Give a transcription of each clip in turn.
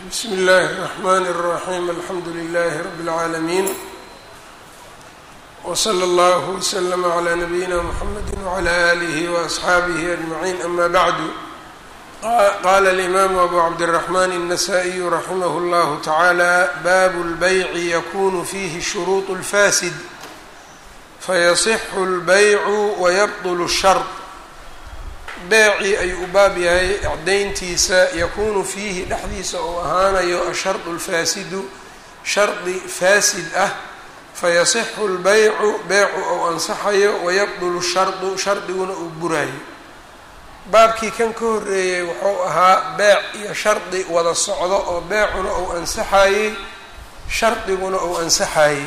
bsm اllh الرحmn الرaحيم alxamdu لlh رb العaalمين وslى اllه وsلم عlى نbyina mحamd وعlى آlه وأصxaabه أجمعين أma bعd qala الإmam أbu cabdالرحmn النsائي رaximh اllah taعalى bab الbyع ykun fihi الshروط الfasid fayaصx الbyع وybطl الshرط beecii ayuu u baab yahay acdayntiisa yakuunu fiihi dhexdiisa uu ahaanayo ashardu alfaasidu shardi faasid ah fayasixu lbaycu beecu ou ansaxayo wayabdulu shardu shardiguna uu buraayo baabkii kan ka horreeyey wuxuu ahaa beec iyo shardi wada socdo oo beecuna uu ansaxayey shardiguna uu ansaxayey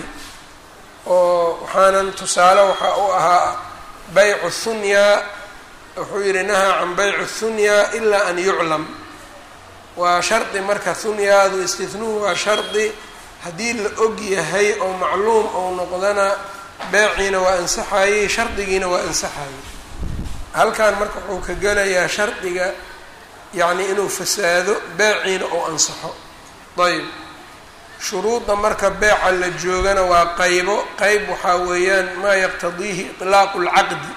oo waxaanan tusaale waxaa u ahaa baycu thunyaa wuxuu yidhi nahaa can bayci thunya ilaa an yuclam waa shardi marka hunyaadu istihnuhu waa shardi haddii la og yahay oo macluum ou noqdana beeciina waa ansaxayey shardigiina waa ansaxayey halkan marka wuxuu ka gelayaa shardiga yacni inuu fasaado beeciina ou ansaxo ayb shuruudda marka beeca la joogana waa qaybo qeyb waxaa weeyaan maa yaqtadiihi itlaaqu lcaqdi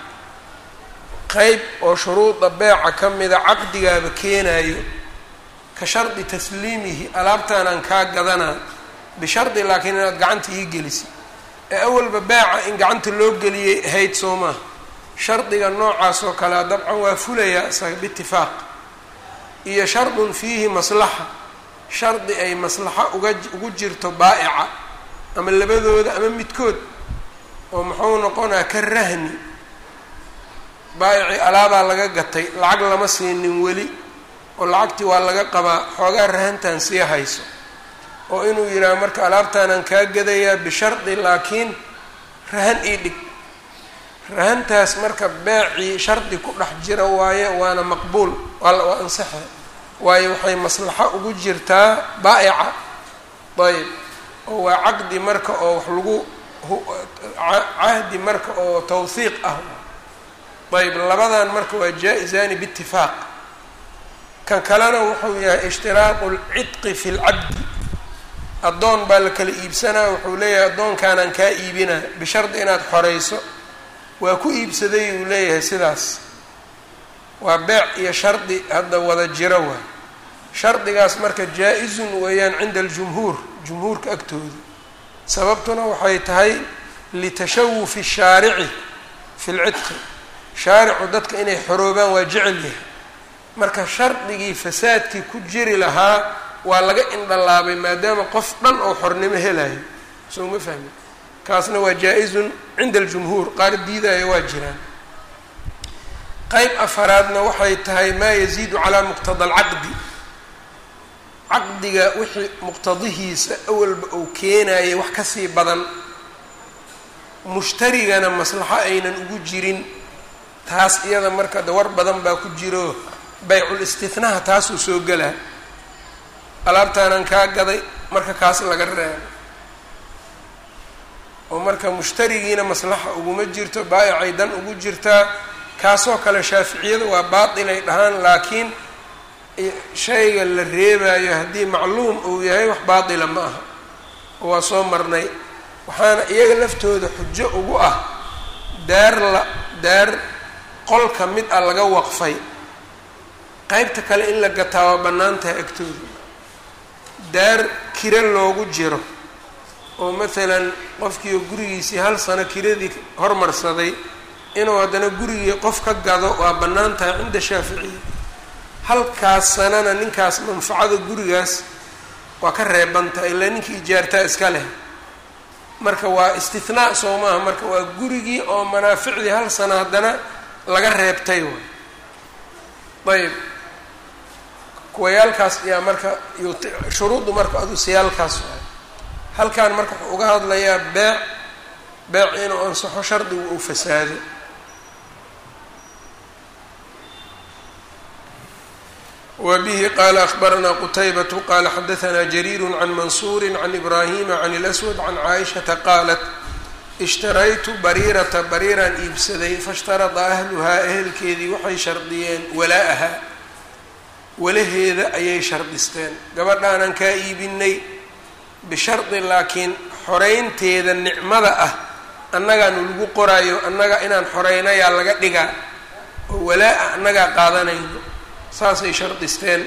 qeyb oo shuruuda beeca ka mida caqdigaaba keenayo ka shardi tasliimihi alaabtaanaan kaa gadanaa bishardi laakiin inaad gacanta ii gelisi ee awalba beeca in gacanta loo geliyay ahayd soo maha shardiga noocaas oo kalea dabcan waa fulayaa isaga biitifaaq iyo shardun fiihi maslaxa shardi ay maslaxo uga ugu jirto baa'ica ama labadooda ama midkood oo muxuu noqonaa ka rahni baayici alaabaa laga gatay lacag lama siinin weli oo lacagtii waa laga qabaa xoogaa rahantan sii hayso oo inuu yidhaaho marka alaabtaanaan kaa gadayaa bishardi laakiin rahan ii dhig rahantaas marka beecii shardi ku dhex jira waaye waana maqbuul waa ansaxe waayo waxay maslaxo ugu jirtaa baa'ica ayb oo waa caqdi marka oo wax lagu cahdi marka oo tawhiiq ah ayb labadan marka waa jaa-izani biitifaaq kan kalena wuxuu yahay ishtiraaqu lcidqi fi lcabdi addoon baa la kala iibsanaa wuxuu leeyahay addoonkaanaan kaa iibinaa bishardi inaad xoreyso waa ku iibsaday uu leeyahay sidaas waa beec iyo shardi hadda wada jiro waay shardigaas marka jaa-izun weeyaan cinda aljumhuur jumhuurka agtooda sababtuna waxay tahay litashawufi shaarici fi lcidqi shaaricu dadka inay xoroobaan waa jecel yahay marka shardigii fasaadkii ku jiri lahaa waa laga indhalaabay maadaama qof dhan oo xornimo helayo soo ma fahmi kaasna waa jaa-izun cinda aljumhuur qaar diidaya waa jiraan qeyb afaraadna waxay tahay maa yaziidu calaa muqtada alcaqdi caqdiga wixii muqtadihiisa awalba uu keenayay wax kasii badan mushtarigana maslaxo aynan ugu jirin taas iyada marka dawar badan baa ku jiro baycul istihnaha taasuu soo gelaa alaabtaanan kaa gaday marka kaas laga reebo oo marka mushtarigiina maslaxa uguma jirto baayicay dan ugu jirtaa kaasoo kale shaaficiyada waa baatilay dhahaan laakiin shayga la reebayo haddii macluum uu yahay wax baatila ma aha oo waa soo marnay waxaana iyaga laftooda xujo ugu ah daar la daar qol ka mid ah laga waqfay qeybta kale in la gataa waa bannaan tahay agtooda daar kiro loogu jiro oo maalan qofkiioo gurigiisii hal sano kiradii hormarsaday inuu haddana gurigii qof ka gado waa bannaan tahay cinda shaaficiya halkaas sanana ninkaas manfacada gurigaas waa ka reebanta ilaa ninkii ijaartaa iska leh marka waa istinaa soo maaha marka waa gurigii oo manaaficdii hal sano haddana laga reebtay waay ayb kuwayaalkaas ayaa marka shuruuddu marka adu siyaalkaas waay halkan marka wuxuu uga hadlayaa beec beec inuu ansaxo shardigu uu fasaado wa bihi qaala akhbaranaa qutaybatu qaala xadahanaa jariiru can mansuuri can ibraahima can اlaswad can caaishata qaalat ishtaraytu bariirata bariiraan iibsaday faishtarada ahluhaa ehelkeedii waxay shardiyeen walaa-aha walaheeda ayay shardisteen gabadhaanaan kaa iibinay bishardi laakiin xoreynteeda nicmada ah annagaanu lagu qoraayo annaga inaan xoreynayaa laga dhigaa oo walaa-a annagaa qaadanayno saasay shardisteen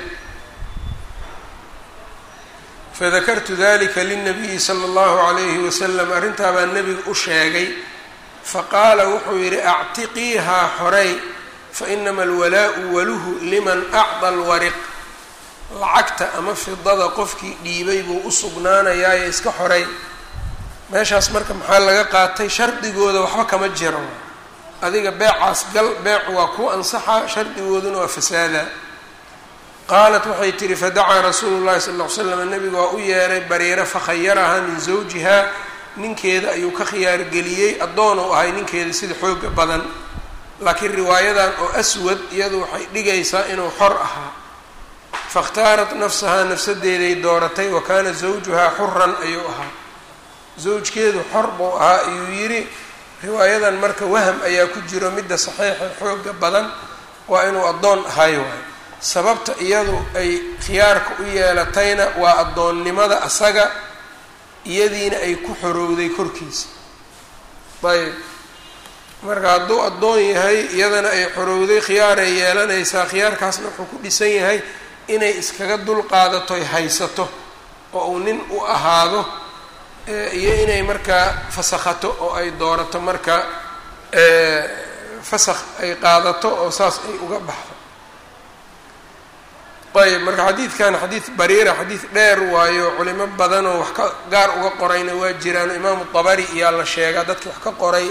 fadakartu dalika lilnabiyi sala allahu calayhi wasalam arrintaa baa nebiga u sheegay faqaala wuxuu yidhi actiqiihaa xorey fa inama alwalaau waluhu liman acda alwariq lacagta ama fidada qofkii dhiibay buu u sugnaanayaayo iska xorey meeshaas marka maxaa laga qaatay shardigooda waxba kama jiro adiga beecaas gal beecu waa ku ansaxa shardigooduna waa fasaada qaalat waxay tihi fadacaa rasuulu llahi sal ll ly slam nabiga waa u yeeray bariiro fakhayarahaa min zawjihaa ninkeeda ayuu ka khiyaargeliyey addoon uu ahay ninkeeda sida xooga badan laakiin riwaayadan oo aswad iyadu waxay dhigaysaa inuu xor ahaa fakhtaarat nafsahaa nafsadeeday dooratay wa kaana zawjuhaa xuran ayuu ahaa zawjkeedu xor buu ahaa ayuu yidhi riwaayadan marka waham ayaa ku jiro midda saxiixa xooga badan waa inuu addoon ahay waayo sababta iyadu ay khiyaarka u yeelatayna waa addoonnimada asaga iyadiina ay ku xorowday korkiisa ayb marka hadduu addoon yahay iyadana ay xorowday khiyaaray yeelanaysaa khiyaarkaasna wuxuu ku dhisan yahay inay iskaga dul qaadatoy haysato oo uu nin u ahaado iyo inay markaa fasakhato oo ay doorato marka fasakh ay qaadato oo saas ay uga baxdo ayb marka xadiidkan xadiid bariira xadiid dheer waayo culimo badan oo wax ka gaar uga qorayna waa jiraan imaamu dabari iyaa la sheegaa dadki wax ka qoray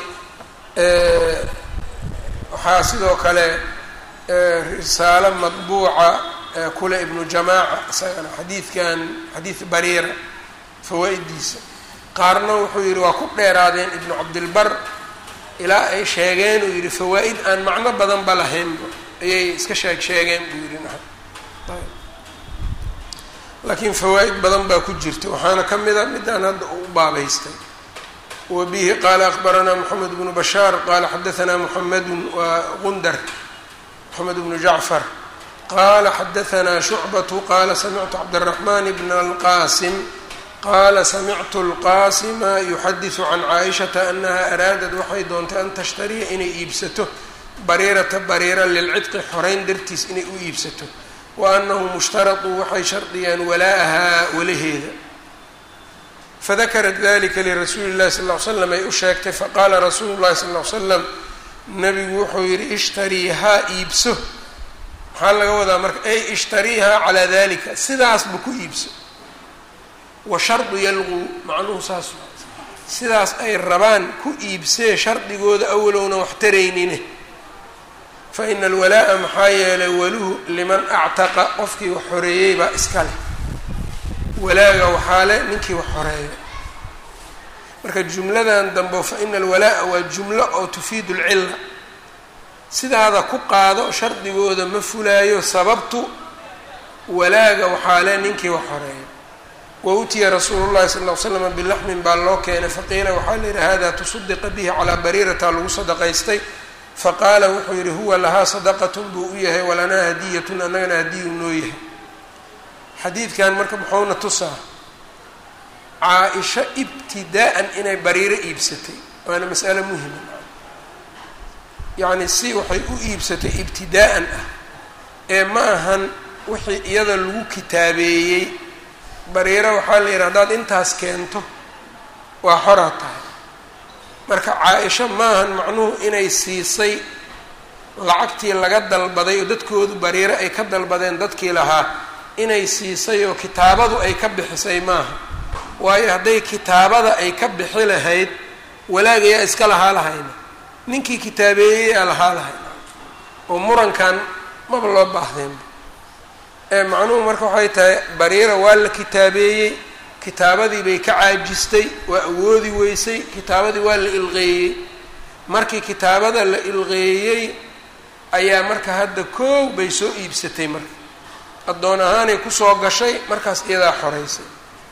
waxaa sidoo kale risaalo madbuuca kule ibnu jamaaca isagana xadiidkan xadiid bariira fawaa-idiisa qaarna wuxuu yidhi waa ku dheeraadeen ibnu cabdilbar ilaa ay sheegeen uu yidhi fawaa-id aan macno badanba lahaynba ayay iska sheeg sheegeen buu yidhi laakiin fawaa-id badan baa ku jirta waxaana ka mid a midaan hadda u baabaystay wa bihi qaala akbaranaa moxamed bnu bashaar qaala xadaanaa moxamedun waa gundar moxamed bnu jacfar qaala xadaanaa shucbatu qaala samictu cabdiraxmaan bna alqaasim qaala samictu alqaasima yuxadisu can caaishata anaha araadad waxay doontay an tashtariya inay iibsato bariirata bariira lilcidqi xoreyn dartiis inay u iibsato wa anahu mushtaraduu waxay shardiyeen walaa-ahaa walaheeda fadakarat dalika lirasuuli llahi sal ll ly slam ay u sheegtay faqaala rasuulu llahi sal ll ly slam nabigu wuxuu yidhi ishtariihaa iibso maxaa laga wadaa marka ay ishtariihaa calaa dalika sidaasba ku iibso wa shardu yalquu macnuhu saas sidaas ay rabaan ku iibsee shardigooda awalowna wax taraynine fa ina alwalaa'a maxaa yeelay waluhu liman actaqa qofkii wax xoreeyey baa iska leh walaaga waxaa leh ninkii wax xoreeyo marka jumladan dambe fa ina alwalaa'a waa jumlo oo tufiidu lcilla sidaada ku qaado shardigooda ma fulaayo sababtu walaaga waxaa leh ninkii wax xoreeyo wa utiya rasuulu llahi sal ll ly slama bilaxmin baa loo keenay faqiila waxaa la yidhi hada tusaddiqa bihi calaa bariirata lagu sadaqaystay faqaala wuxuu yidhi huwa lahaa sadaqatun buu u yahay walanaa hadiyatun annagana hadiyu noo yahay xadiidkan marka muxuuna tusaa caa-isho ibtidaa-an inay bariiro iibsatay waana mas'alo muhima yacni si waxay u iibsatay ibtidaa-an ah ee ma ahan wixii iyada lagu kitaabeeyey bariiro waxaa la yidhi haddaad intaas keento waa xoraa tahay marka caa-isho maahan macnuhu inay siisay lacagtii laga dalbaday oo dadkoodu bariiro ay ka dalbadeen dadkii lahaa inay siisay oo kitaabadu ay ka bixisay maaha waayo hadday kitaabada ay ka bixi lahayd walaagayaa iska lahaa lahayna ninkii kitaabeeyeyaa lahaa lahayna oo murankan maba loo baahdeenba ee macnuhu marka waxay tahay bariira waa la kitaabeeyey kitaabadii bay ka caajistay waa awoodi weysay kitaabadii waa la ilqeeyey markii kitaabada la ilqeeyey ayaa marka hadda koow bay soo iibsatay marka addoon ahaanay kusoo gashay markaas iyadaa xoreysay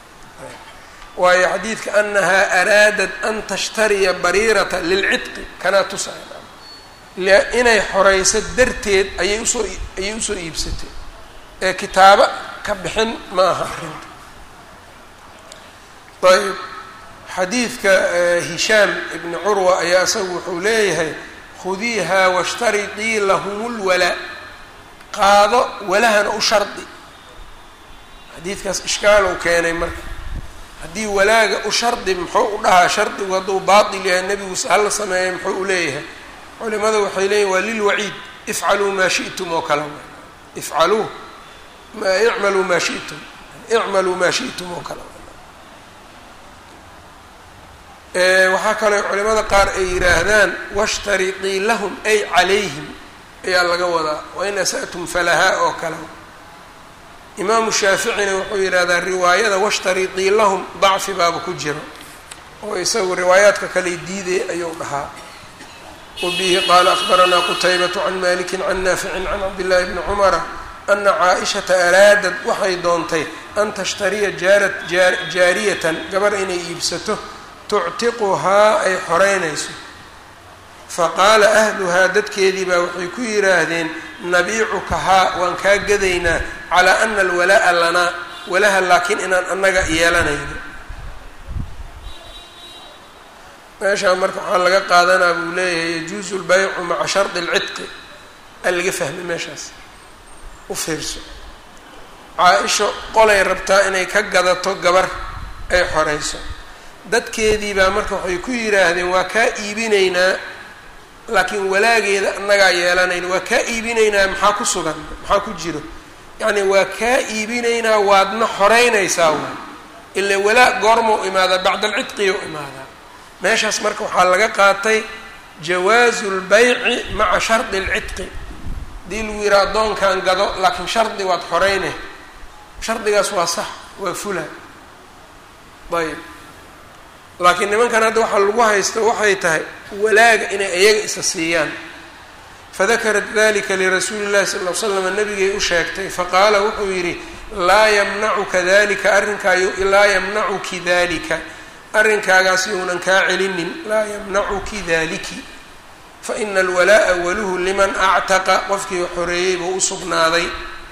waayo xadiidka anahaa araadat an tashtariya bariirata lilcidqi kanaa tusaya inay xoreyso darteed ayay usoo ayay usoo iibsatay ee kitaabo ka bixin ma aha arrinta ayb xadiidka hishaam ibni curwa ayaa isagu wuxuu leeyahay khudiihaa washtariطii lahum lwalaa qaado walahana u shardi xadiidkaas ishkaalow keenay marka haddii walaaga u shardi muxuu u dhahaa shardigu hadduu baatil yahay nebigu hala sameeyay muxuu u leeyahay culimada waxay leeyihin waa lilwaciid ifcaluu maa shi'tum oo kale ifcaluu icmaluu maa shi'tum icmaluu maa shi'tum oo kale waxaa kaloo culimada qaar ay yidhaahdaan washtariطii lahum ay calayhim ayaa laga wadaa wain asa'tum falahaa oo kale imaamu shaaficina wuxuu yidhahdaa riwaayada washtariطii lahum dacfi baaba ku jiro oo isagu riwaayaadka kale diiday ayuu dhahaa wabihi qaala akbaranaa qutaybatu can maliki can naaficin can cabdillahi bni cumara ana caaishata araadad waxay doontay an tashtariya jaarat jaariyatan gabar inay iibsato tuctiquhaa ay xoreynayso faqaala ahluhaa dadkeedii baa waxay ku yidhaahdeen nabiicukahaa waan kaa gadaynaa calaa ana alwalaa'a lanaa walaha laakiin inaan annaga yeelanayno meeshaa marka waxaa laga qaadanaa buu leeyahay yajuusu lbaycu maca shardi alcidqi a laga fahmay meeshaas u fiirso caa-isho qolay rabtaa inay ka gadato gabar ay xoreyso dadkeedii baa marka waxay ku yidhaahdeen waa kaa iibinaynaa laakiin walaageeda annagaa yeelanayna waa kaa iibinaynaa maxaa ku sugan maxaa ku jiro yacni waa kaa iibinaynaa waadna xoreynaysaa waay ila walaa goormau imaadaa bacda alcidqiyo imaadaa meeshaas marka waxaa laga qaatay jawaazu lbayci maca shardi alcidqi haddii lagu yidhaha addoonkan gado laakiin shardi waad xoreyne shardigaas waa sax waa fula ayb laakiin nimankan hadda waxaa lagu haysto waxay tahay walaaga inay iyaga isa siiyaan fadakarat dalika lirasuuli llahi sal l slam nabigay u sheegtay faqaala wuxuu yidhi laa yamnacuka dalika arrinkaa laa yamnacuki dalika arrinkaagaas younan kaa celinin laa yamnacuki daliki faina alwalaa'a waluhu liman actaqa qofkii xoreeyey buu u sugnaaday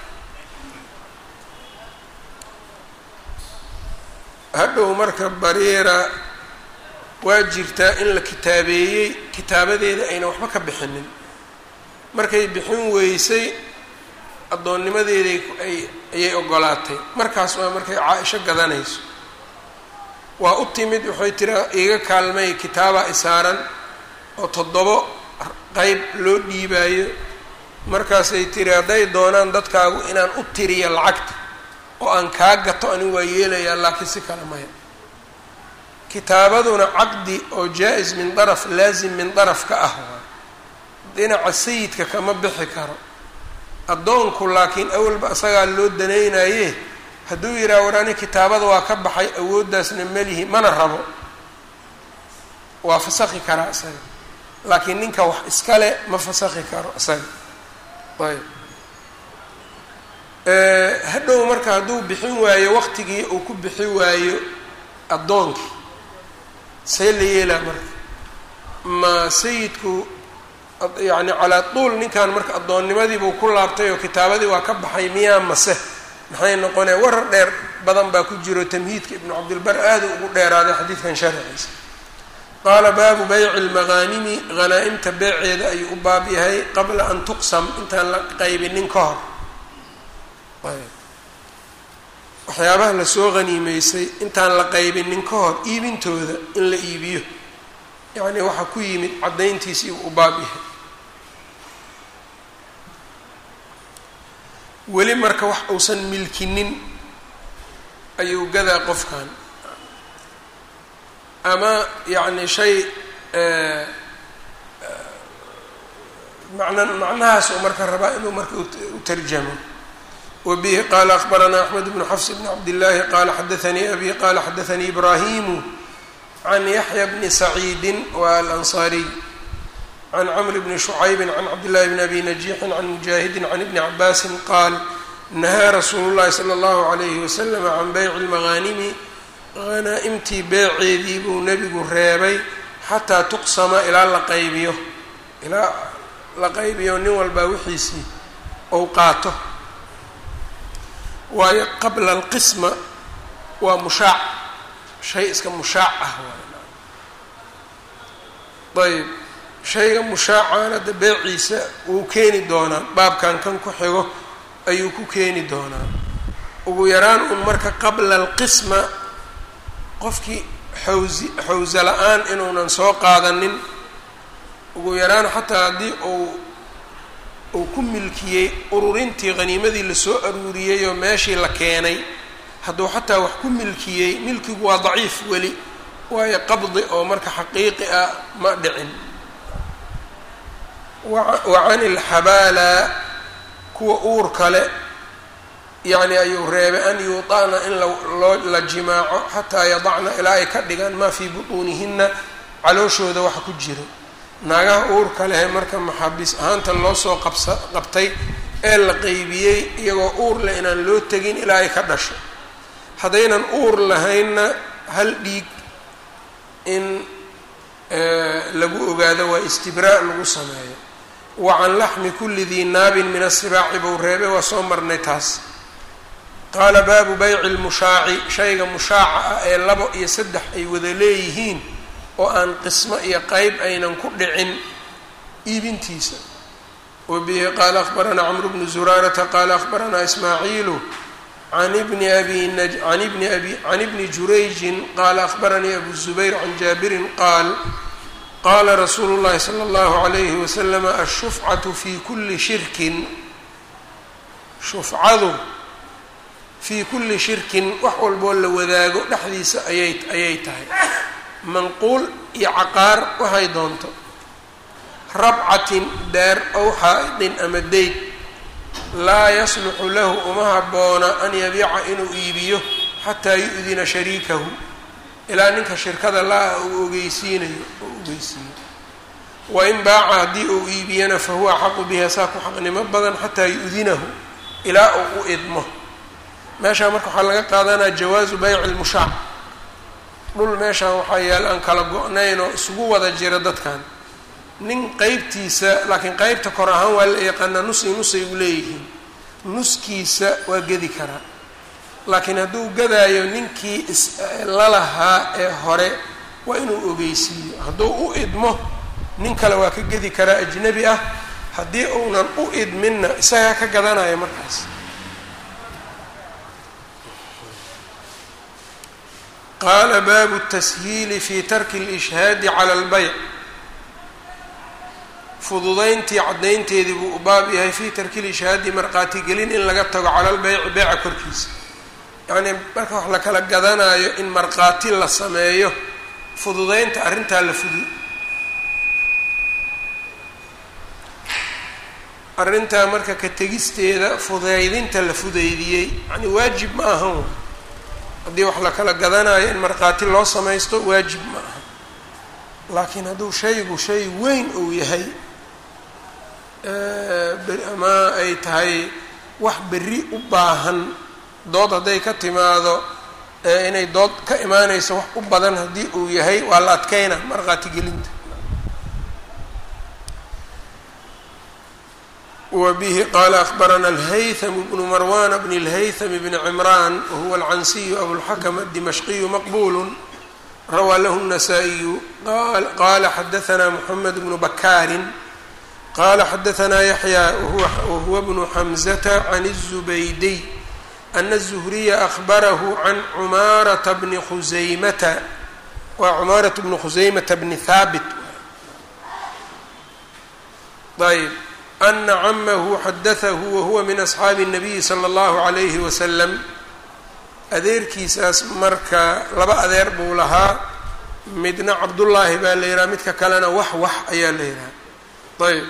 hadhow marka bariira waa jirtaa in la kitaabeeyey kitaabadeeda ayna waxba ka bixinin markay bixin weysay addoonnimadeeday ay ayay ogolaatay markaas waa markay caa-isho gadanayso waa u timid waxay tiraa iga kaalmay kitaabaa isaaran oo toddobo qeyb loo dhiibaayo markaasay tiri hadday doonaan dadkaagu inaan u tiriyo lacagta oo aan kaa gato anigu waa yeelayaa laakiin si kale maya kitaabaduna caqdi oo jaa-is min daraf laasim min daraf ka ah waa dhinaca sayidka kama bixi karo addoonku laakiin awalba isagaa loo danaynaye hadduu yidhaha war ani kitaabada waa ka baxay awooddaasna melihi mana rabo waa fasakhi karaa isaga laakiin ninka wax iskale ma fasakhi karo isaga ayb hadhow marka hadduu bixin waayo waqtigii uu ku bixi waayo addoonkii see la yeelaa marka ma sayidku yacni calaa tuul ninkan marka addoonnimadiibuu ku laabtay oo kitaabadii waa ka baxay miyaa mase maxay noqonee warar dheer badan baa ku jiro tamhiidka ibnu cabdilbar aada ugu dheeraaday xadiidkan sharciisa qaala baabu bayci lmaqaanimi hanaa-imta beeceeda ayuu u baab yahay qabla an tuqsam intaan la qaybinin ka hor waxyaabaha lasoo haniimeysay intaan la qaybinin ka hor iibintooda in la iibiyo yacnii waxaa ku yimid caddayntiisii u baab yahay weli marka wax uusan milkinin ayuu gadaa qofkan ama yacni shay macna macnahaas uu marka rabaa inuu marka u tarjamo wbihi qala akbaranaa axmed bnu xafs bn cabdillaahi qala xadaanii abi qala xadaanii ibrahimu can yaxya bni saciidi wa alansaariy can cmr bni shucaybi can cabdillahi bni abi najiixin can mujaahidi can ibni cabaasin qaal nahaa rasuulu llahi sala allahu alayhi wasalam can beyci lmaqaanimi hanaa-imtii beeceedii buu nebigu reebay xataa tuqsama ilaa la qaybiyo ilaa la qaybiyo nin walbaa wixiisii ou qaato waayo qabla alqisma waa mushaac shay iska mushaac ah waay ayb shayga mushaacana de beeciisa wuu keeni doonaa baabkan kan ku xigo ayuu ku keeni doonaa ugu yaraan un marka qabla alqisma qofkii xawsi xawsa la-aan inuunan soo qaadanin ugu yaraan xataa haddii uu uu ku milkiyey ururintii qhaniimadii lasoo aruuriyey oo meeshii la keenay hadduu xataa wax ku milkiyey milkigu waa daciif weli waayo qabdi oo marka xaqiiqi ah ma dhicin wa can ilxabaala kuwa uur kale yacni ayuu reebay an yuuطa'na in loo la jimaaco xataa yadacna ilaa ay ka dhigaan maa fii butuunihina calooshooda waxa ku jira naagaha uurka lehe marka maxaabiis ahaanta loo soo qabsa qabtay ee la qeybiyey iyagoo uur leh inaan loo tegin ilaa ay ka dhasho haddaynan uur lahaynna hal dhiig in lagu ogaado waa istibraa lagu sameeyo wa can laxmi kulli dii naabin min asibaaci buu reebay waa soo marnay taas qaala baabu bayci lmushaaci shayga mushaaca ah ee labo iyo saddex ay wada leeyihiin oo aan qismo iyo qeyb aynan ku dhicin iibintiisa wa bihi qaala akhbaranaa camru bnu zuraarata qaala akhbaranaa ismaaciilu an bni abi an ibni abi can ibni jurayjin qaala akhbaranii abu zubayr can jaabirin qaal qaala rasuulu llahi sala allahu alayhi wasalam ashufcatu fi kuli shirkin shufcadu fii kulli shirkin wax walboo la wadaago dhexdiisa ayay ayay tahay manquul iyo caqaar waxay doonto rabcatin daar ow xaa-idin ama deyd laa yasluxu lahu uma habboona an yabiica inuu iibiyo xataa yu-dina shariikahu ilaa ninka shirkada la-a uu ogeysiinayo oo ogeysiiyo wain baaca haddii uu iibiyana fa huwa axaqu biha saa ku xaqnimo badan xataa yu-dinahu ilaa uu u idmo meeshaan marka waxaa laga qaadanaya jawaazu bayci lmushaac dhul meeshaan waxaa yaala aan kala go-nayn oo isugu wada jira dadkan nin qeybtiisa laakiin qeybta kor ahaan waa la yaqaanaa nusi nusay u leeyihiin nuskiisa waa gedi karaa laakiin hadduu gadaayo ninkii islalahaa ee hore waa inuu ogeysiiyo hadduu u idmo nin kale waa ka gedi karaa ajnabi ah haddii uunan u idminna isagaa ka gadanaya markaas qaala baabu tashiili fi tarki اlishhaadi cala اlbayc fududayntii caddaynteedii buu u baab yahay fii tarki lishhaadi marqaatigelin in laga tago cala lbeyci beyca korkiisa yacnii marka wax la kala gadanayo in markhaati la sameeyo fududaynta arrintaa la fudu arrintaa marka ka tegisteeda fudaydinta la fudaydiyey yani waajib ma ahan haddii wax la kala gadanayo in markhaati loo samaysto waajib ma aha laakiin hadduu shaygu shay weyn uu yahay ama ay tahay wax berri u baahan dood hadday ka timaado inay dood ka imaanayso wax u badan haddii uu yahay waa la adkeyna markhaati gelinta wa bihi qaala akhbarana alhaytham bnu marwan bn اlhaytham bni cimran wahuwa alcansiyu abulxakm adimashqiyu maqbulu rawaa lahu النasaaئiyu qala xadaثna mxamed bnu bakaarin qala xadaثna yaحya wahuwa bnu xamزata can الزubaydiy ana الزhriya أخbarahu can cumaarata bni khusaymata waa cumaaraة bni khusaymata bni haabit ayb ana camahu xadaثahu wahuwa min asxaabi الnabiyi slى اllahu عalayhi waslm adeerkiisaas marka laba adeer buu lahaa midna cabdullaahi baa la yidhaha midka kalena wax wax ayaa la yidhaha ayb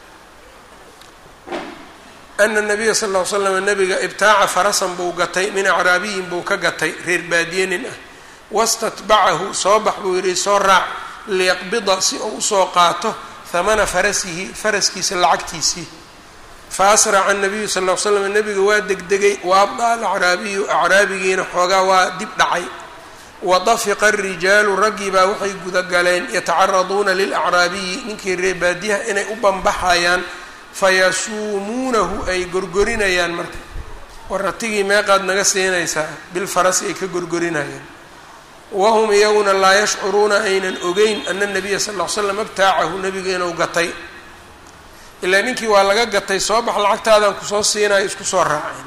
ana nabiya sal ll ly slam nabiga ibtaaca farasan buu gatay min acraabiyin buu ka gatay reer baadiye nin ah wastatbacahu soo bax buu yidhi soo raac liyaqbida si uu usoo qaato hamana farasihi faraskiisa lacagtiisii fa asraca nabiyu sal ll ly slam nabiga waa degdegay wa abda alacraabiyu acraabigiina xoogaa waa dib dhacay wa dafiqa arijaalu raggii baa waxay gudagaleen yatacaraduuna lilacraabiyi ninkii reer baadiyaha inay u banbaxayaan fayasuumuunahu ay gorgorinayaan marka war ratigii meeqaad naga siinaysaa bilfarasi ay ka gorgorinayeen wahum iyaguna laa yashcuruuna aynan ogeyn ana nabiya sal ll ly slam abtaacahu nebiga inuu gatay ilaa ninkii waa laga gatay soo bax lacagtaadaan kusoo siinayo isku soo raaceen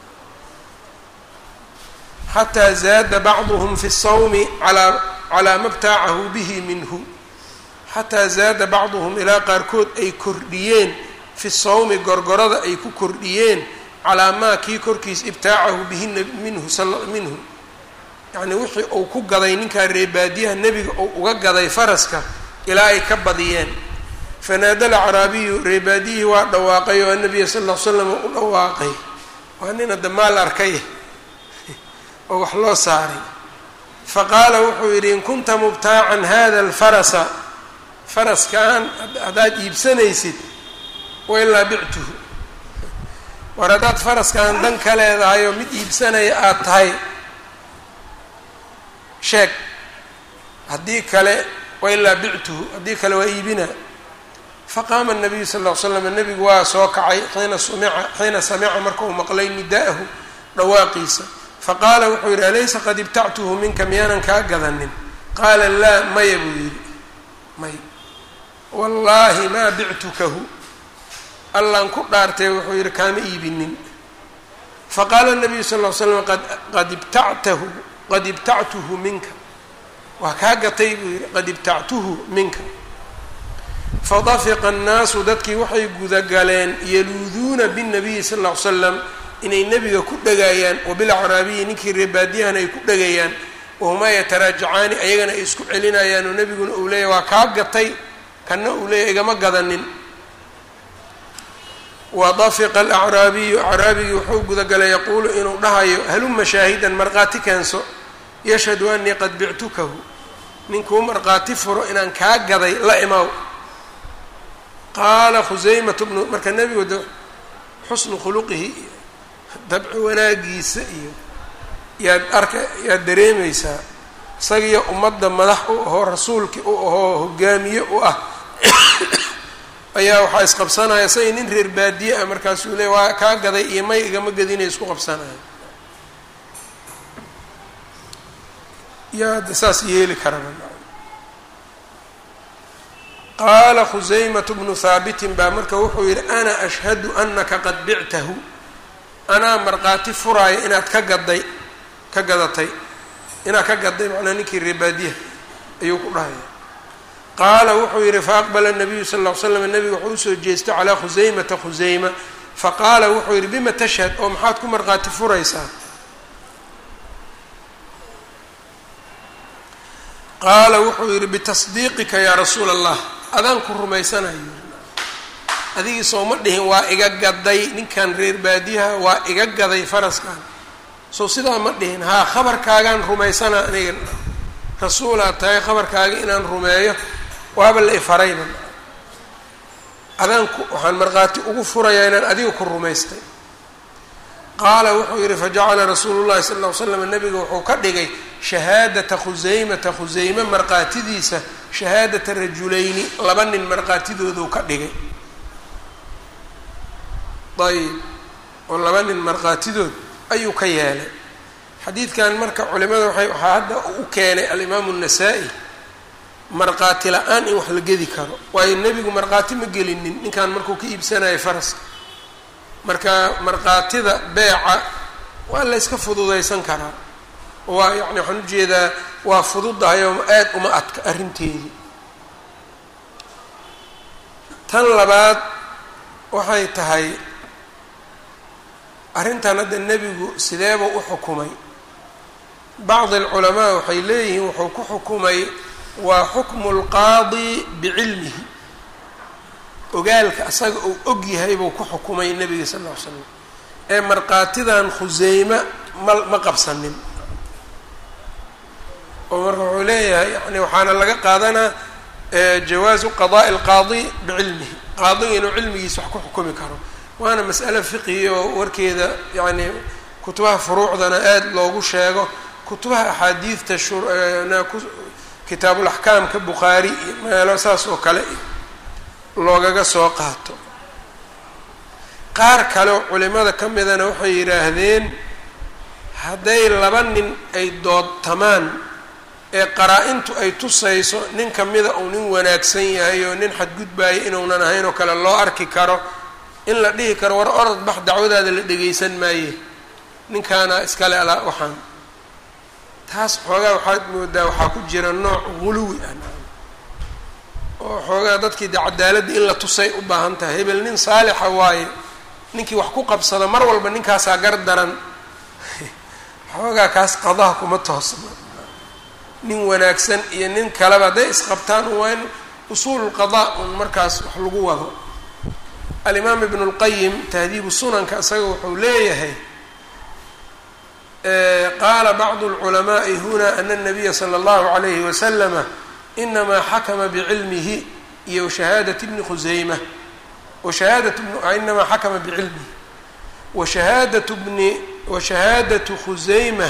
xataa zaada bacduhum fi sawmi alaa calaa ma btaacahu bihi minhu xataa zaada bacduhum ilaa qaarkood ay kordhiyeen fi sawmi gorgorada ay ku kordhiyeen calaa maa kii korkiis ibtaacahu bihi minhu minhu yacnii wixii uu ku gaday ninkaa reebaadiyaha nebiga uu uga gaday faraska ilaa ay ka badiyeen fanaada alacraabiyu reebaadiyihii waa dhawaaqay oo anabiya sal ll ly slam u dhawaaqay waa nin hadda maal arkay oo wax loo saaray faqaala wuxuu yidhi in kunta mubtaacan hada alfarasa faraskaan haddaad iibsanaysid wailaa bictuhu war haddaad faraskaan dan ka leedahay oo mid iibsanaya aada tahay sheeg haddii kale wailaa bictuhu haddii kale waa iibina faqaama الnabiyu sal ll ly slam nebigu waa soo kacay xiina sumica xiina samica marka uu maqlay nida'ahu dhawaaqiisa faqaala wuxuu yidhi alaysa qad ibtactuhu minka miyaanan kaa gadanin qaala laa maya buu yidhi may wallaahi maa bictukahu allaan ku dhaartay wuxuu yidhi kaama iibinin faqaala الnabiyu sal ll ly slam qad ibtactahu qad ibtactuhu minka waa kaa gatay buu yidhi qad ibtactuhu minka fadafiqa annaasu dadkii waxay gudagaleen yaluuduuna bالnabiyi sal ll ly slam inay nebiga ku dhagayaan wabilacraabiyi ninkii reebaadiyahana ay ku dhagayaan wahumaa yataraajacaani ayagana ay isku celinayaan oo nebiguna uu leeyahy waa kaa gatay kanna uu leeyahy igama gadanin wadafiqa alacraabiyu acraabigii wuxuu gudagalay yaquulu inuu dhahayo haluma shaahidan markhaati keenso yashhadu anii qad bictukahu ninkuu markhaati furo inaan kaa gaday la imaw qaala khusaymatu bnu marka nebigu de xusnu khuluqihi iyo dabci wanaagiisa iyo yaad arka yaad dareemaysaa isagiyo ummadda madax u ahoo rasuulkii u ahoo hogaamiye u ah ayaa waxaa isqabsanaya isagii nin reer baadiye ah markaasuu leey waa kaa gaday iyo may igama gadinay isku qabsanaya yaa hadda saas yeeli karaba qaala khusaymatu bnu haabitin baa marka wuxuu yidhi ana ashhadu anaka qad bictahu anaa markhaati furaaya inaad ka gaday ka gadatay inaad ka gaday macnaa ninkii reebaadiyaha ayuu ku dhahaya qaala wuxuu yidhi faaqbala nabiyu sal ll ly slam nebiga wuxuu usoo jeestay calaa khusaymata khusayma faqaala wuxuu yidhi bima tashhad oo maxaad ku markhaati furaysaa qaala wuxuu yidhi bitasdiiqika yaa rasuula allah adaan ku rumaysanayo adigii sooma dhihin waa iga gaday ninkan reer baadiyaha waa iga gaday faraskan sow sidaa ma dhihin haa khabarkaagaan rumaysanaa aniga rasuulaad tahay khabarkaaga inaan rumeeyo waaba la ifarayba adaan ku waxaan markhaati ugu furayaa inaan adiga ku rumaystay qaala wuxuu yidhi fajacala rasuulu llahi sala ll ly slam nabiga wuxuu ka dhigay shahaadata khusaymata khusayme markhaatidiisa shahaadata rajulayni laba nin markhaatidooduu ka dhigay ayb oo laba nin markhaatidood ayuu ka yeelay xadiidkan marka culimada waay waxaa hadda u keenay alimaamu الnasaa-i markhaati la-aan in wax la gedi karo waayo nebigu markhaati ma gelinin ninkan markuu ka iibsanayo faraska marka markhaatida beeca waa la yska fududaysan karaa waa yani waxaan ujeedaa waa fududahay oo aad uma adka arrinteedii tan labaad waxay tahay arrintan hadda nebigu sideeba u xukumay bacdi alculamaa waxay leeyihiin wuxuu ku xukumay waa xukmu lqaadi bicilmihi ogaalka asaga uu og yahay buu ku xukumay nebiga sal ll ly slam ee markhaatidan khuseyme ma ma qabsanin oo marka wuxuu leeyahay yani waxaana laga qaadanaa jawaazu qadaءi اlqaadi bicilmihi qaadiga inuu cilmigiisa wax ku xukumi karo waana mas'ale fiqhi oo warkeeda yani kutubaha furuucdana aada loogu sheego kutubaha axaadiidta kitaabulaxkaamka bukhaari iyo meelo saas oo kale loogaga soo qaato qaar kale oo culimada ka midana waxay yidhaahdeen hadday laba nin ay doodtamaan ee qaraa-intu ay tusayso nin kamida uu nin wanaagsan yahay oo nin xadgudbaaya inuunan ahayn oo kale loo arki karo in la dhihi karo war orod bax dacwadaada la dhegaysan maaye ninkaana iskale alaa waxaan taas xoogaa waxaad moodaa waxaa ku jira nooc guluwi ah oo xoogaa dadkii de cadaaladda in la tusay u baahan tahay hebel nin saalixa waaye ninkii wax ku qabsado mar walba ninkaasaa gar daran xoogaa kaas qadaha kuma toosna nin wanaagsan iyo nin kaleba hadday isqabtaan waa in usuululqadaa un markaas wax lagu wado alimaam ibnu lqayim tahdiibu sunanka isaga wuxuu leeyahay qaala bacdu lculamaai huna ana nabiya sala allahu alayhi wasalama inamaa xakama bicilmihi iyo shahaadati bni khuseyma washahaadat inamaa xakama bicilmihi washahaadatu bni washahaadatu khuseyma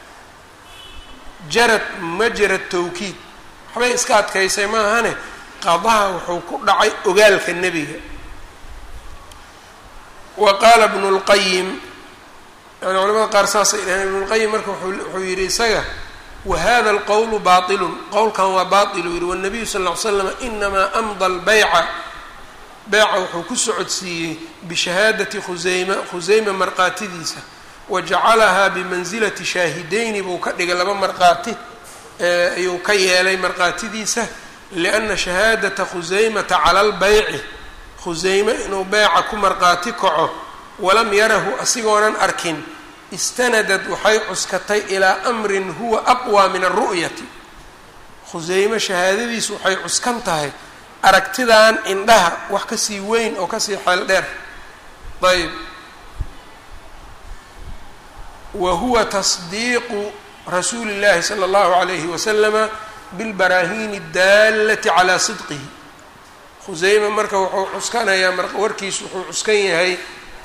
jarad ma jarad tawkiid waxbay iska adkaysay maahane qadaha wuxuu ku dhacay ogaalka nebiga wa qaala bnu lqayim yani culamada qaar saasay dhaheen ibnulqayim marka wuxuu yihi isaga wahada alqowlu baailun qowlkan waa baail uu yihi wanabiyu sal ll ly slam inamaa amda lbayca beyca wuxuu ku socodsiiyey bishahaadati khuseyma khuseyma marqaatidiisa wajacalahaa bimansilati shaahideyni buu ka dhigay laba marqaati ayuu ka yeelay marqaatidiisa lianna shahaadata khuseymata cala lbayci khuseyme inuu beyca ku marqaati kaco walam yarahu asigoonan arkin istanadad waxay cuskatay ilaa amrin huwa aqwaa min alru'yati khuseyme shahaadadiisu waxay cuskan tahay aragtidan indhaha wax kasii weyn oo kasii xeel dheer ayb wa huwa tasdiiqu rasuuli llahi sala allahu alayhi wasalama bilbaraahini اdaalati calaa sidqihi khuseyme marka wuxuu cuskanayaa mar warkiisu wuxuu cuskan yahay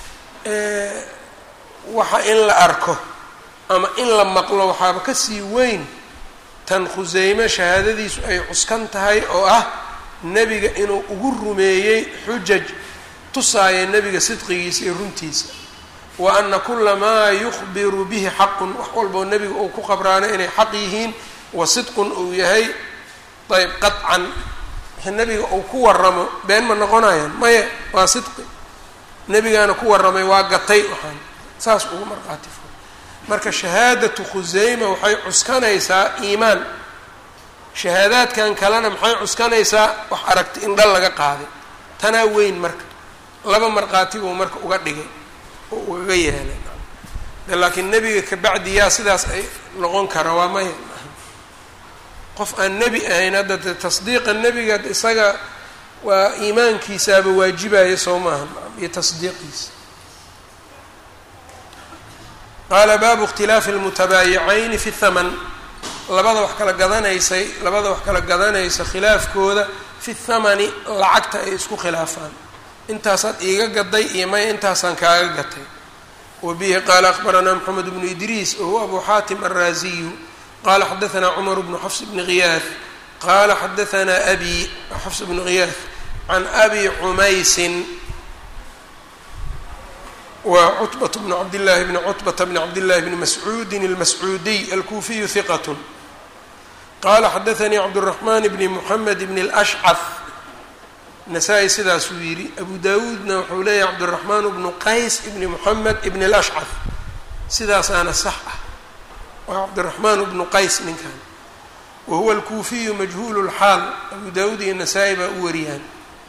waxa in la arko ama in la maqlo waxaaba kasii weyn tan khuseyme shahaadadiisu ay cuskan tahay oo ah nebiga inuu ugu rumeeyey xujaj tusaaya nebiga sidqigiisa iyo runtiisa wa ana kula maa yukhbiru bihi xaqun wax walboo nebiga uu ku qabraano inay xaq yihiin wa sidqun uu yahay ayb qaطcan nebiga uu ku waramo been ma noqonayaan maya waa sidqi nebigaana ku warramay waa gatay waxaan saas ugu marqaati furo marka shahaadatu khuseyma waxay cuskanaysaa iimaan shahaadaadkan kalena maxay cuskanaysaa wax aragti in dhal laga qaaday tanaa weyn marka laba markhaati buu marka uga dhigay oo ugaga yeelay de laakiin nebiga kabacdi yaa sidaas ay noqon kara waa maya qof aan nebi ahayn hadda de tasdiiqa nebiga isaga waa iimaankiisaaba waajibaya soo maaha iyo tasdiiqiisa qaala baabu ikhtilaafi almutabaayicayni fi thaman labada wax kala gadanaysay labada wax kala gadanaysa khilaafkooda fi thamani lacagta ay isku khilaafaan intaasaad iiga gaday iyo maya intaasaan kaaga gatay wa bihi qaala akhbaranaa moxamed bnu idriis wahuwa abu xaatim alraaziyu qala xadaanaa cumar bnu xafs bni khiyaad qala xadaanaa abi xafs bnu khiyaad can abi cumaysin wa cutbat bnu cabdillaahi bni cutbata bni cabdillahi bni mascuudin almascuudiy alkuufiyu hiqat qala xadaanii cabduraxmaan bni muxamed bni lashcaf nasaa-i sidaasuu yidhi abu dawuudna wuxuu leeyahy cabdiraxmaan bnu qays ibni moxamed ibni lashcaf sidaasaana sax ah waa cabdiraxmaan bnu qays ninkan wa huwa alkuufiyu majhuulu lxaal abu dawuud iyo nasaa-i baa u wariyaan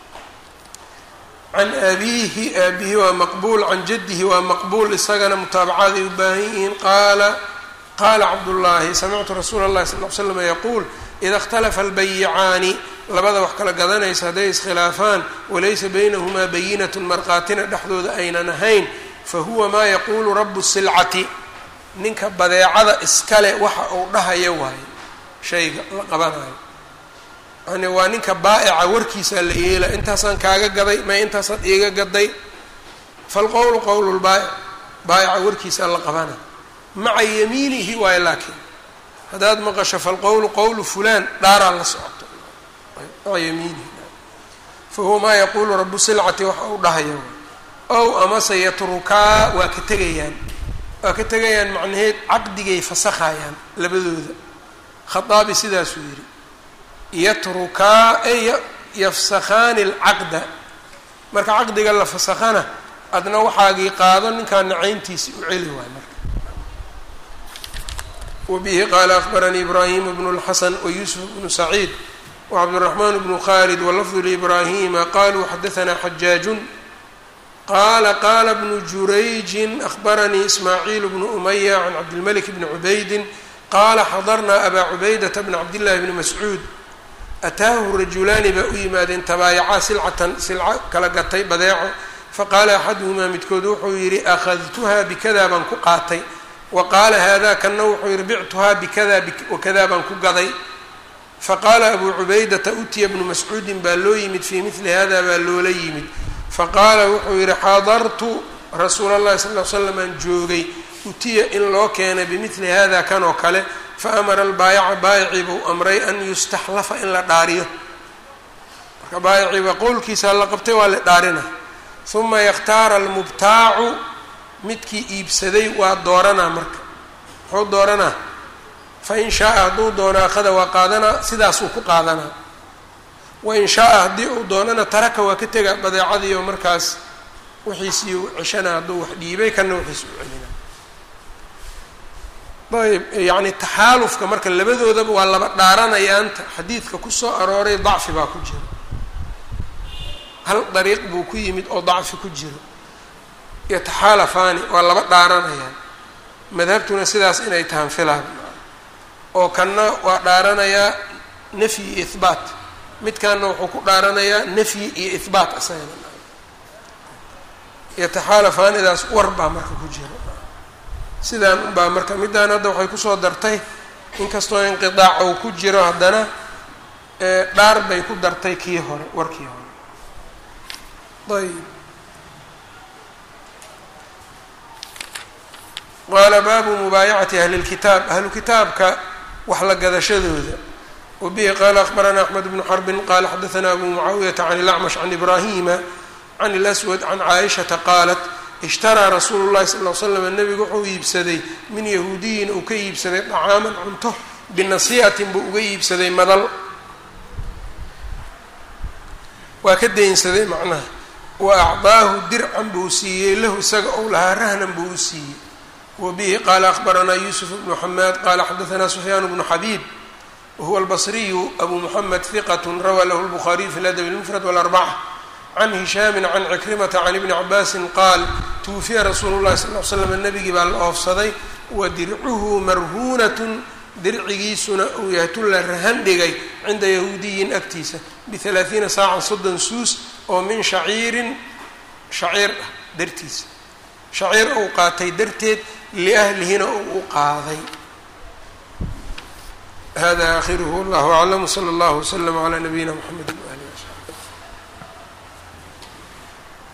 can abiihi aabihi waa maqbuul can jaddihi waa maqbuul isagana mutaabacaad ay u baahan yihiin qaala qaala cabdullaahi samictu rasuula اllahi sal l slam yaquul ida اkhtalafa albayicaani labada wax kala gadanaysa hadday iskhilaafaan walaysa baynahumaa bayinatun marqaatina dhexdooda aynan ahayn fahuwa maa yaquulu rabu silcati ninka badeecada iskale waxa uu dhahaya waayo shayga la qabanayo yani waa ninka baa'ica warkiisaa la yeela intaasaan kaaga gaday may intaasaad iiga gaday falqowlu qowlu lbaa'ic baa'ica warkiisaa la qabana maca yamiinihi waayo laakiin haddaad maqasho falqowlu qowlu fulaan dhaaraa la socoto maca yamiinihi fahuwa maa yaquulu rabu silcati waxa uu dhahaya ow amase yatrukaa waa ka tegayaan waa ka tegayaan macnaheed caqdigay fasakhayaan labadooda khaaabi sidaasuu yidhi yatrukaa ay yafsakhaani alcaqda marka caqdiga la fasakhana adna waxaagii qaado ninkaa nacayntiisi u celi waay marka wabihi qaala akbaranii ibraahim bnu اlxasan wayusuf bnu saciid wcabdالرaحman bnu khalid walafdu librahima qaluu xadaثna xajaajun qala qala bnu jurayjin ahbaranii ismaaciil bnu umaya can cabdilmalik bni cubaydin qaala xadarnaa abaa cubaydata bna cabdillahi bni mascuud ataahu rajulaani baa u yimaadeen tabaayacaa silcatan silco kala gatay badeeco faqaala axaduhumaa midkood wuxuu yidhi akhadtuha bikada baan ku qaatay wa qaala haadaa kanna wuxuu yidhi bictuhaa bikada wakada baan ku gaday faqaala abuu cubaydata utiya bnu mascuudin baa loo yimid fii mili hada baa loola yimid faqaala wuxuu yidhi xadartu rasuula اllahi sal l slam aan joogay utiya in loo keenay bimili hada kan oo kale faamara albaayaca baayicii buu amray an yustaxlafa in la dhaariyo marka baayiciiba qowlkiisa la qabtay waa la dhaarina uma yakhtaara almubtaacu midkii iibsaday waa dooranaa marka muxuu dooranaa fain shaaa hadduu doono akhada waa qaadanaa sidaasuu ku qaadanaa wain shaaa haddii uu doonana taraka waa ka tega badeecadiioo markaas wixiisii u ceshana hadduu wax dhiibay kana wixiisi u celina ayb yacni taxaalufka marka labadoodaba waa laba dhaaranayaanta xadiidka kusoo arooray dacfi baa ku jiro hal dariiq buu ku yimid oo dacfi ku jiro yataxaalafaani waa laba dhaaranayaan madhabtuna sidaas inay tahan filaan oo kanna waa dhaaranayaa nafyi iyo ihbaat midkaana wuxuu ku dhaaranayaa nafyi iyo ihbaat asagana yataxaalafaanidaas war baa marka ku jira sidaan unbaa marka middaan hadda waxay kusoo dartay inkastoo inqidaac uu ku jiro haddana dhaar bay ku dartay kii hore warkii hore ayb qaala baabu mubaayacati ahli lkitaab ahlu kitaabka wax la gadashadooda wabihi qaala akbaranaa axmed bnu xarbin qaala xadaanaa abu mucaawiyata can ilacmash can ibraahima can اlswad can caaishata qaalat ishtaraa rasuulu llahi sal l slam nebigu wuxuu iibsaday min yahuudiyin uu ka iibsaday dacaaman cunto binasiihatin buu uga iibsaday madal waa ka daynsaday macnaha wa acdaahu dircan buu siiyey lahu isaga ou lahaa rahnan buu u siiyey wabihi qaala akbaranaa yuusuf bnu xamaad qaala xadaanaa sufyaan bnu xabiib wahuwa albasriyu abu muxamed hiqat rawaa lahu lbukhaariyu fi ladab lmufrad wاlarbaca can hishaami can cikrimata can ibni cabaasin qaal tuwufiya rasuulu llahi sal l slam nebigii baa la oofsaday wa dircuhu marhuunatun dircigiisuna uu yahay tun la rahan dhigay cinda yahuudiyin agtiisa bialaaiina saacan soddon suus oo min shaciirin shaciir ah dartiisa shaciir uu qaatay darteed liahlihina uu u qaaday hada aakhiruhu wallahu aclam wsala allahu wslama calaa nabiyina mxamedi